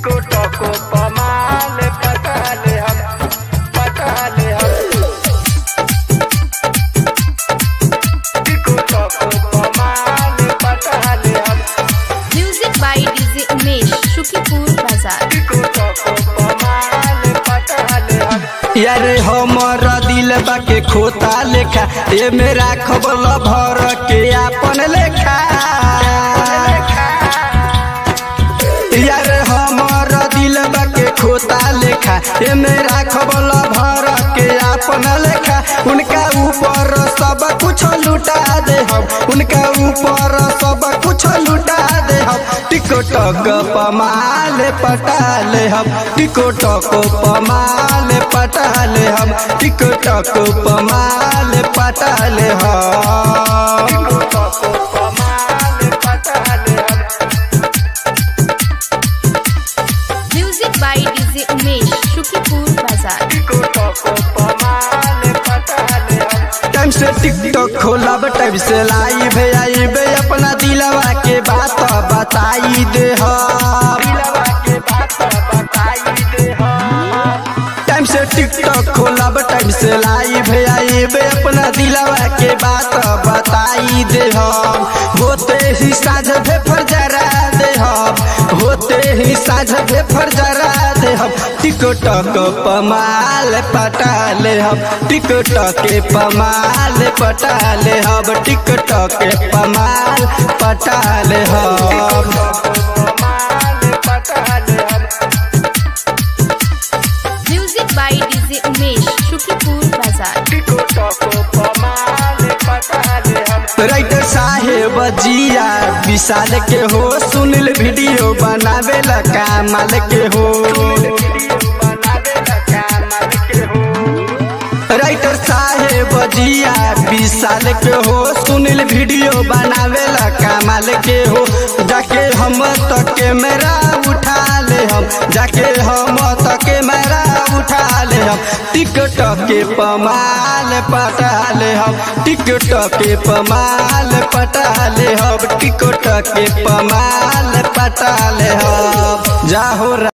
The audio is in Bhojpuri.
टिको टको पमाल पटाले हम पटाले हम टिको टको पमाल पटाले हम Music by DJ Umesh, Shukipur Bazaar. टिको टको पमाल पटाले हम यार हमर दिल बाके खोता लेखा ए मेरा खबर भर के आपन लेखा यार हमर दिल बाके खोता लेखा ए मेरा खबर भर के आपन लेखा उनका ऊपर सब कुछ लुटा दे हम उनका ऊपर सब कुछ लुटा दे हम टिकटक पमाल पटाले हम टिकटक पमाल पटाले हम टिकटक पमाल पटाले हम टिको टको पमाल पटाले हम Music by DJ Umesh, Shukipur Bazaar. टिको टको पमाल पटाले हम टाइम से टिकटॉक खोलब टाइम से लाइव आइब अपना दिलवा के बात बताई दे हम दिलवा के बात बताई दे हम टाइम से टिकटॉक खोलब टाइम से लाइव आइब अपना दिलवा के बात बताई दे हम होते ही साझ भेफर जरा दे हम होते ही साझ भेफर जरा दे हम टिकटॉक पमाल पटाले हम टिकटॉक के पमाल पटाले हम टिकटॉक के पमाल पटाले हम पमाल पटाले हम Music by DJ Umesh, Shukipur Bazaar. टिको टको पमाल पटाले हम राइटर साहेब जिया विशाल के हो सुनिल वीडियो बनावे ला कामाल के हो वीडियो बनावे ला कामल के हो राइटर साहेब जिया विशाल के हो सुनिल वीडियो बनावे ला कामाल के हो जाके हम तो कैमरा उठा ले हम जाके हम तो कैमरा उठा ले हम टिकटॉक के पमाल पटा ले हम टिकटॉक के पमाल पटा ले हम टिकटॉक के पमाल पटा ले हम जाहो